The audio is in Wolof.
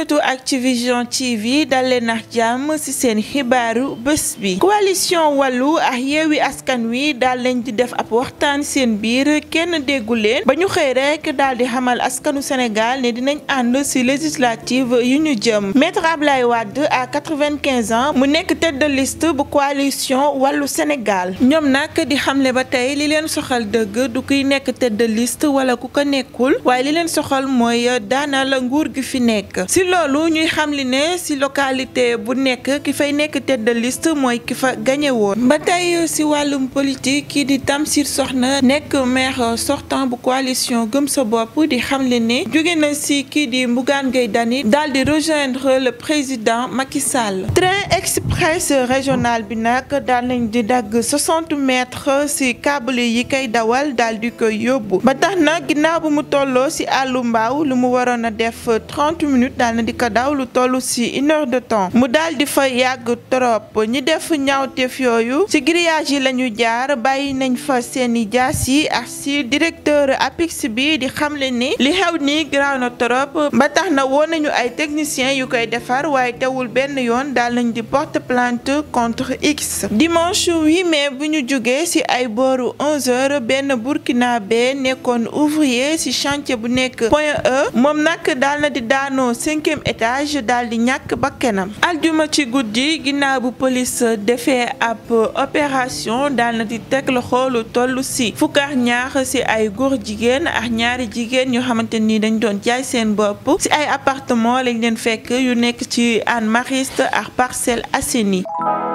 internetu Activision TV dal leen ak jàmm ci seen xibaaru bés bi coalition wàllu ak yeewi askan wi daal leen di def ab waxtaan seen biir kenn déggu leen ba ñu xëy rek daal di xamal askanu Sénégal ne dinañ ànd ci législative yu ñu jëm maître Ablaye Wade à quatre-vingt-quinze ans mu nekk tête de liste bu coalition wàllu Sénégal ñoom nag di xamle ba tey li leen soxal dëgg du kuy nekk tête de liste wala ku ko nekkul waaye li leen soxal mooy daanal nguur gi fi nekk si loolu ñuy xamli ne si localité bu nekk ki fay nekk tête de liste mooy ki fa gañe woon ba tey si wàllum politique kii di Tamsir Soxna nekk maire sortant bu coalition gëm sa bopp di xamle ne jóge na si kii di Bougane Gueye Dany daal di rejoindre le président Macky Sall train express régional bi nag daal nañ di dagg 60 mètres si câble yi kay dawal daal di koy yóbbu ba tax na ginnaaw bu mu tolloo si àllu mbaaw lu mu waroon a def 30 minutes daal na di ko daw lu toll si une heure de temps mu daal di fa yàgg trop ñi def ñaawteef yooyu si grillage yi la ñu jaar bàyyi nañ fa seeni jaas yi ak si directeur APIX bi di xamle ni li xew nii garaaw na trop ba tax na woo nañu ay techniciens yu koy defar waaye teewul benn yoon daal nañ di porte plainte contre X dimanche 8 mai bu ñu jógee si ay booru 11h benn burkinabé nekkoon ouvrier si chantier bu nekk Point E moom nag daal na di daanoo cinquième étage daal di ñàkk bakkanam aljuma ci guddi ginnaaw bu police defee ab opération daal na di teg loxo lu toll si fukk ak ñaar si ay góor jigéen ak ñaari jigéen ñoo xamante ni dañ doon jaay seen bopp si ay appartement lañ leen fekk yu nekk ci Hann Mariste ak Parcelles Assainies